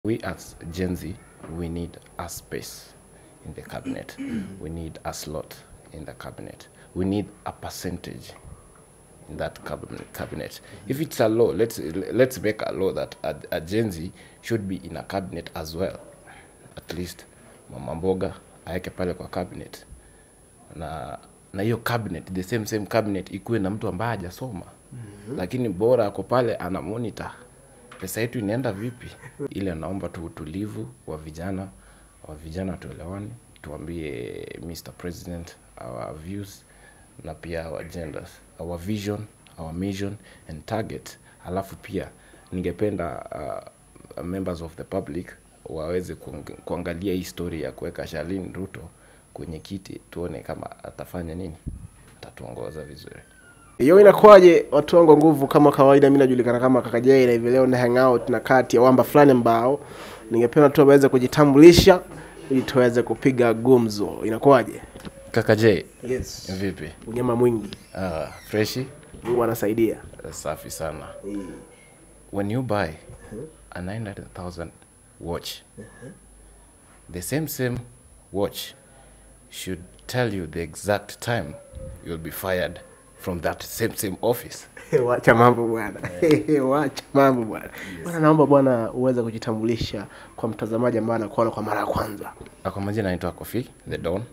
We as Gen Z, we need a space in the cabinet. we need a slot in the cabinet. We need a percentage in that cabinet. cabinet. If it's a law, let's let's make a law that a, a Gen Z should be in a cabinet as well. At least Mama Mboga aweke pale kwa cabinet na na hiyo cabinet the same same cabinet ikuwe na mtu ambaye hajasoma mm-hmm. lakini bora ako pale ana monitor pesa yetu inaenda vipi ile naomba tu utulivu wa vijana wa vijana tuelewani tuambie Mr. President our views na pia our agendas our vision our mission and target alafu pia ningependa uh, members of the public waweze kuang- kuangalia hii story ya kuweka Shalin Ruto kwenye kiti tuone kama atafanya nini atatuongoza vizuri hiyo inakuwaje watu wangu wa nguvu kama kawaida mi najulikana kama kakajai na hivi leo na hangout na kati ya wamba fulani ambao ningependa tu waweze kujitambulisha ili tuweze kupiga gumzo inakuwaje kaka J yes vipi unyama mwingi uh, freshi mungu anasaidia safi sana when you buy a 900000 watch the same same watch should tell you the exact time you'll be fired from that same same office wacha mambo bwana wacha mambo bwana bwana naomba bwana uweze kujitambulisha kwa mtazamaji ambaye anakuona kwa mara ya kwanza Uh, kwa majina naitwa Kofi the Don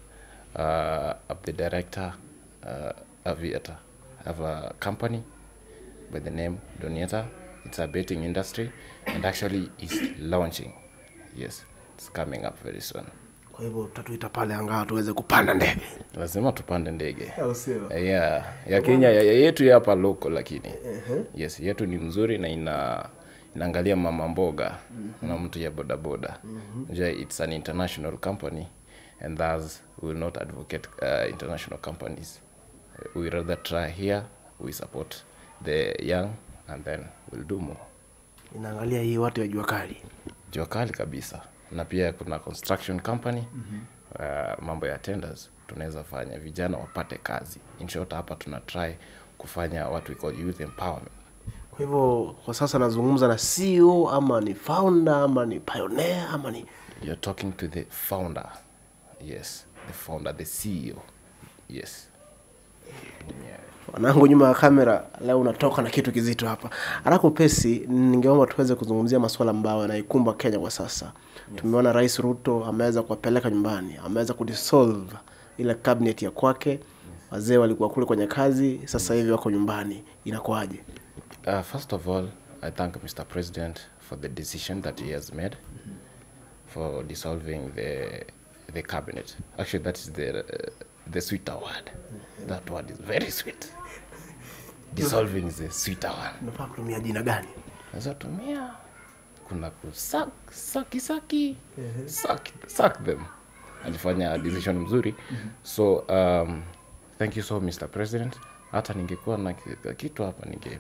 uh, I'm the director uh, Aviator I have a company by the name Donieta it's a betting industry and actually is launching yes it's coming up very soon kwa hivyo tutatuita pale angaa tuweze kupanda ndege lazima tupande ndege au sio yeah, ya Kenya ya, ya yetu ya hapa loko lakini yes yetu ni mzuri na ina inaangalia mama mboga na mtu ya bodaboda mm it's an international company and thus we will not advocate uh, international companies we rather try here we support the young and then we'll do more inaangalia hii watu ya jua kali jua kali kabisa na pia kuna construction company mm-hmm. uh, mambo ya tenders tunaweza fanya vijana wapate kazi in short hapa tuna try kufanya what we call youth empowerment kwa hivyo kwa sasa nazungumza na CEO ama ni founder ama ni pioneer ama ni you're talking to the founder yes the founder the ceo yes yeah. wanangu nyuma ya kamera leo unatoka na kitu kizito hapa haraka upesi ningeomba tuweze kuzungumzia masuala ambayo yanaikumba kenya kwa sasa tumeona rais ruto ameweza kuwapeleka nyumbani ameweza kudisolve ile cabinet ya kwake wazee walikuwa kule kwenye kazi sasa hivi wako nyumbani inakuwaje Uh, first of all, I thank Mr. President for the decision that he has made for dissolving the the cabinet. Actually, that is the uh, the sweeter word. That word is very sweet. Dissolving is a sweeter one. unafaa kutumia jina gani Naweza tumia kuna kusak saki saki suck, suck them. Alifanya decision mzuri. So um, thank you so Mr. President. Hata ningekuwa na ki- kitu hapa ninge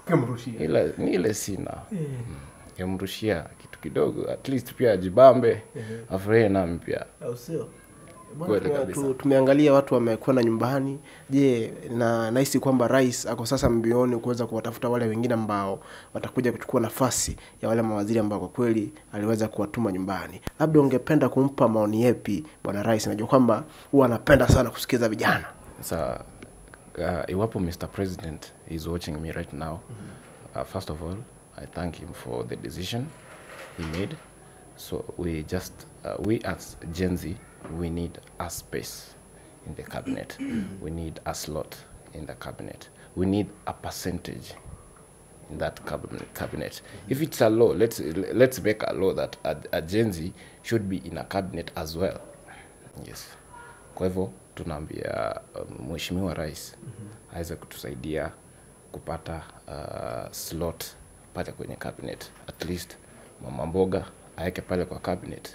ile ni ile sina yamrushia kitu kidogo at least pia ajibambe afurahie nami pia au sio Kweli Bwana, kabisa. tu- tumeangalia watu wamekwenda nyumbani je na nahisi kwamba rais ako sasa mbioni kuweza kuwatafuta wale wengine ambao watakuja kuchukua nafasi ya wale mawaziri ambao kwa kweli aliweza kuwatuma nyumbani labda ungependa kumpa maoni yepi bwana rais najua kwamba huwa anapenda sana kusikiza vijana sa uh, iwapo mr president is watching me right now uh, first of all i thank him for the decision he made so we just uh, we as gen z we need a space in the cabinet we need a slot in the cabinet we need a percentage in that cabinet. cabinet. If it's a law, let's let's make a law that a, a Gen Z should be in a cabinet as well. Yes. Kwa hivyo tunaambia um, mheshimiwa rais aweze kutusaidia kupata uh, slot pale kwenye cabinet. At least mama mboga aweke pale kwa cabinet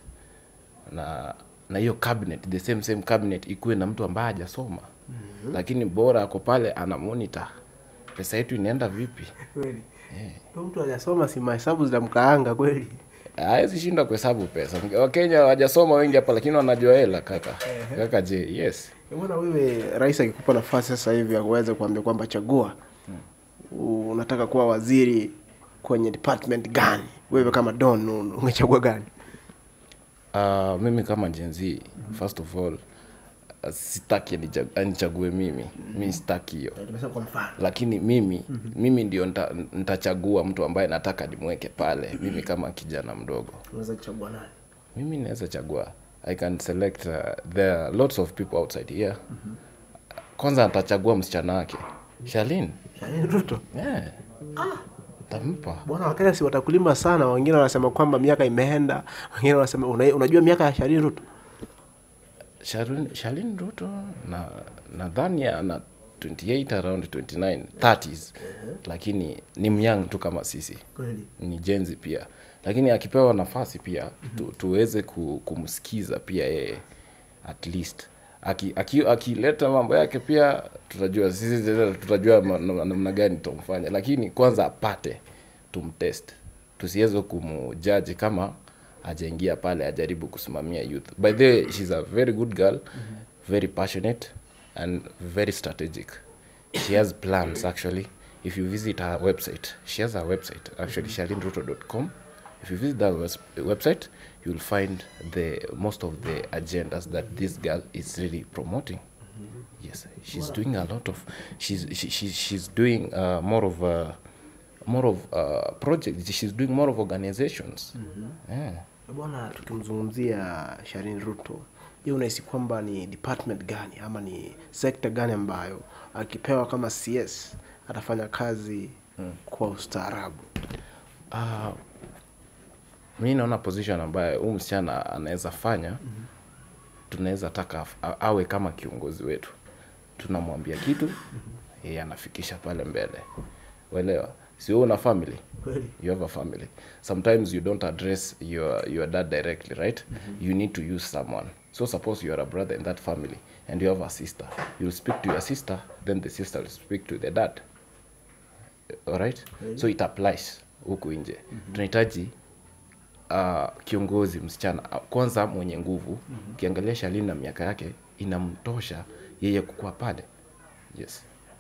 na na hiyo cabinet the same same cabinet ikuwe na mtu ambaye hajasoma mm-hmm. lakini bora ako pale ana monitor pesa yetu inaenda vipi kweli mtu hajasoma si mahesabu zinamkaanga kweli hawezi shinda kuhesabu pesa wakenya hawajasoma wengi hapa lakini wanajua hela kaka kaka je yes mbona wewe rais akikupa nafasi sasa hivi aweze kuambia kwamba chagua unataka kuwa waziri kwenye department gani wewe kama don ungechagua gani Uh, mimi kama Gen Z, first of all uh, sitaki anicha- anichague mimi mi sitaki hiyo tumesema kwa mfano lakini mimi mimi ndio nita- nitachagua mtu ambaye nataka nimweke pale mimi kama kijana mdogo unaweza kuchagua nani mimi naweza chagua i can select uh, there are lots of people outside here kwanza atachagua msichana wake shalin Yaani ruto yeah. tampa bwana wakenya si watakulima sana wengine wanasema kwamba miaka imeenda wengine wanasema una, unajua miaka ya sharini ruto Shalin, Shalin Ruto na nadhani ana 28 around 29 30s lakini ni myang tu kama sisi kweli ni jenzi pia lakini akipewa nafasi pia tu, tuweze ku, kumsikiza pia yeye at least akileta aki, akileta mambo yake pia tutajua sisi tena tutajua ma- na- namna gani tutamfanya lakini kwanza apate tumtest tusiweze kumjaji kama ajaingia pale ajaribu kusimamia youth by the way she's a very good girl very passionate and very strategic she has plans actually if you visit her website she has a website actually shalinruto.com if you visit that wes- website you'll find the most of the agendas that this girl is really promoting yes she's doing a lot of she's she, she, she's doing uh, more of uh, more of uh, projects she's doing more of organizations yeah. bwana tukimzungumzia sharini ruto je unahisi kwamba ni department gani ama ni sekta gani ambayo akipewa kama cs atafanya kazi kwa ustaarabu Uh, mi naona position ambayo huu msichana anaweza fanya mm-hmm. tunaweza taka af- a- awe kama kiongozi wetu tunamwambia kitu yeye anafikisha pale mbele uelewa sio una family Kweli. you have a family sometimes you don't address your, your dad directly right you need to use someone so suppose you are a brother in that family and you have a sister you'll speak to your sister then the sister will speak to the dad alright so it applies huku nje tunahitaji uh, kiongozi msichana uh, kwanza mwenye nguvu ukiangalia shalini na miaka yake inamtosha yeye kukuwa pale yes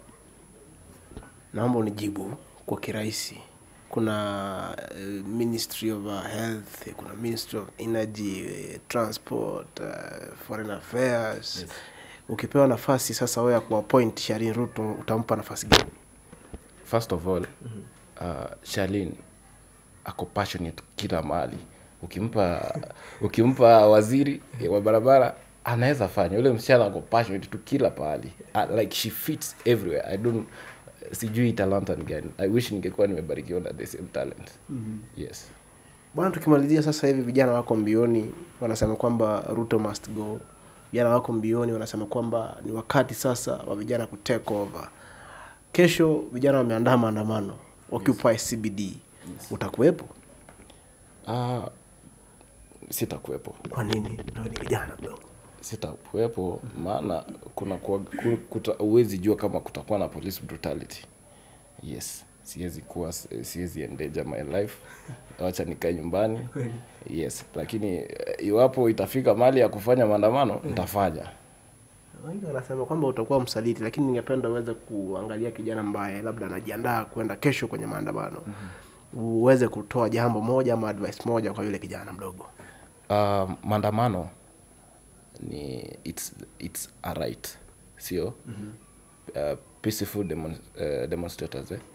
naomba unijibu kwa kirahisi kuna uh, ministry of uh, health kuna ministry of energy uh, transport uh, foreign affairs yes. ukipewa nafasi sasa wewe ya kuappoint sharin ruto utampa nafasi gani first of all uh, shalin ako passionate kila mahali ukimpa ukimpa waziri wa barabara anaweza fanya ule msichana ako passionate tu kila pahali uh, like she fits everywhere i don't sijui talanta ni gani i wish ningekuwa nimebarikiwa na the same talent mm-hmm. yes bwana tukimalizia sasa hivi vijana wako mbioni wanasema kwamba ruto must go vijana wako mbioni wanasema kwamba ni wakati sasa wa vijana ku take over kesho vijana wameandaa maandamano occupy cbd utakuwepo uh, sitakuwepo kwa nini nawe ni kijana mdogo sitakuwepo maana kuna kuwa- ku- kuta- huwezi jua kama kutakuwa na police brutality yes siwezi kuwa siwezi endeja my life wacha nikae nyumbani yes lakini eh, iwapo itafika mali ya kufanya maandamano nitafanya wengi wanasema kwamba utakuwa msaliti lakini ningependa uweze kuangalia kijana ambaye labda anajiandaa kwenda kesho kwenye maandamano uweze kutoa jambo moja ama advice moja kwa yule kijana mdogo uh, maandamano ni it's, it's a right sio uh, peaceful demon, uh, demonstrators eh?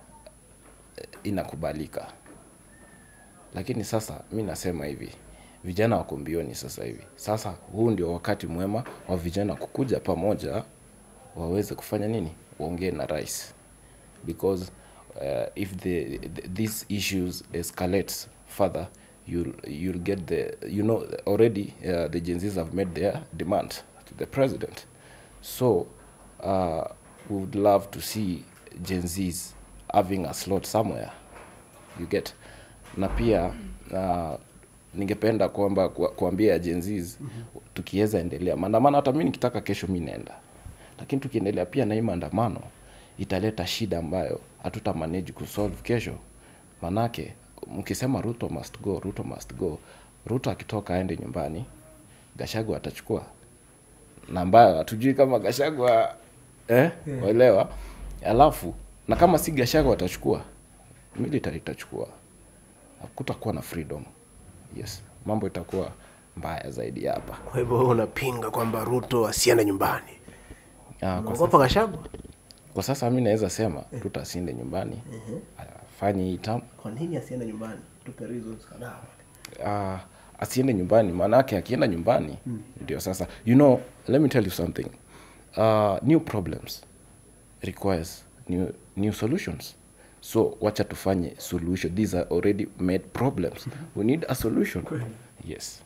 inakubalika lakini sasa mi nasema hivi vijana wako mbioni sasa hivi sasa huu ndio wakati mwema wa vijana kukuja pamoja waweze kufanya nini waongee na rais because uh, if the, the, these issues escalates further you'll, you'll get the you know already uh, the Gen Zs have made their demand to the president so uh, we would love to see Gen Zs having a slot somewhere you get na pia uh, ningependa kwamba ku- kuambia Gen Zs tukiweza endelea maandamano hata mi nikitaka kesho mi naenda lakini tukiendelea pia na hii maandamano italeta shida ambayo hatuta manage kusolve kesho manake mkisema ruto must go ruto must go ruto akitoka aende nyumbani gashagu atachukua na ambayo hatujui kama gashagwa eh, waelewa alafu na kama si gashagwa atachukua military itachukua kutakuwa na freedom yes mambo itakuwa mbaya zaidi hapa Kwa hivyo wewe unapinga kwamba Ruto asiende nyumbani. Ah, kwa, Unaogopa Gachagua? kwa sasa mi naweza sema tutasinde nyumbani afanye hii tam Kwa nini asiende nyumbani? Tupe reasons kadhaa. uh, asiende nyumbani maanake akienda nyumbani ndio sasa you know let me tell you something uh, new problems requires new, new solutions so wacha tufanye solution these are already made problems we need a solution yes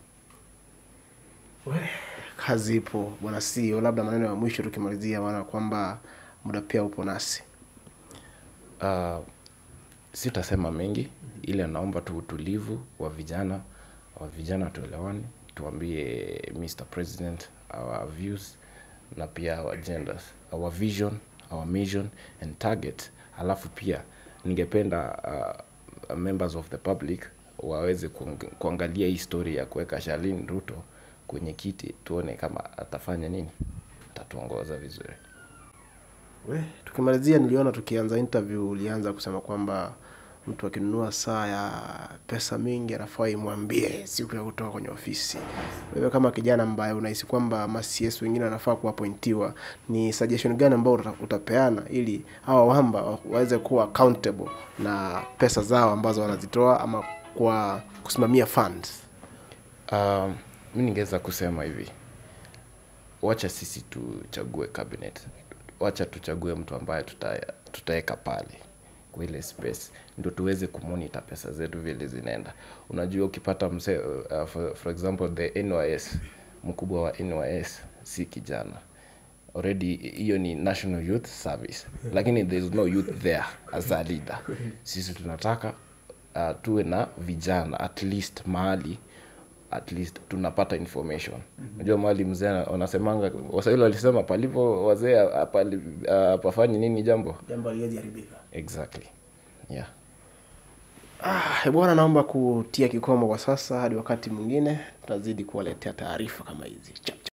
Kazi ipo bwana CEO, labda maneno ya mwisho tukimalizia, maana kwamba muda pia upo nasi. uh, sitasema mengi ile naomba tu utulivu wa vijana wa vijana tuelewane tuambie mr president our views na pia our agendas our vision our mission and target alafu pia ningependa uh, members of the public waweze kuang- kuangalia hii story ya kuweka Shalin Ruto kwenye kiti tuone kama atafanya nini atatuongoza vizuri We, tukimalizia niliona tukianza interview ulianza kusema kwamba mtu akinunua saa ya pesa mingi anafaa imwambie siku ya kutoka kwenye ofisi. Wewe kama kijana ambaye unahisi kwamba macs wengine wanafaa kuapointiwa, ni suggestion gani ambao uta- utapeana ili hawa wamba wa- waweze kuwa accountable na pesa zao ambazo wanazitoa ama kwa kusimamia funds? Um, mi ningeweza kusema hivi, wacha sisi tuchague cabinet, wacha tuchague mtu ambaye tuta- tutaweka pale kwa ile space ndio tuweze kumonita pesa zetu vile zinaenda. Unajua, ukipata mse, uh, for, for example the NYS, mkubwa wa NYS si kijana already hiyo ni national youth service lakini there is no youth there as a leader sisi tunataka uh, tuwe na vijana at least mahali at least tunapata information unajua mahali mzee ana- wanasemanga waswahili walisema palipo wazee apali- apafanyi nini jambo Jambo haliwezi haribika. exactly yeah Ah, bwana, naomba kutia kikomo kwa sasa hadi wakati mwingine, tutazidi kuwaletea taarifa kama hizi. Chap, chap.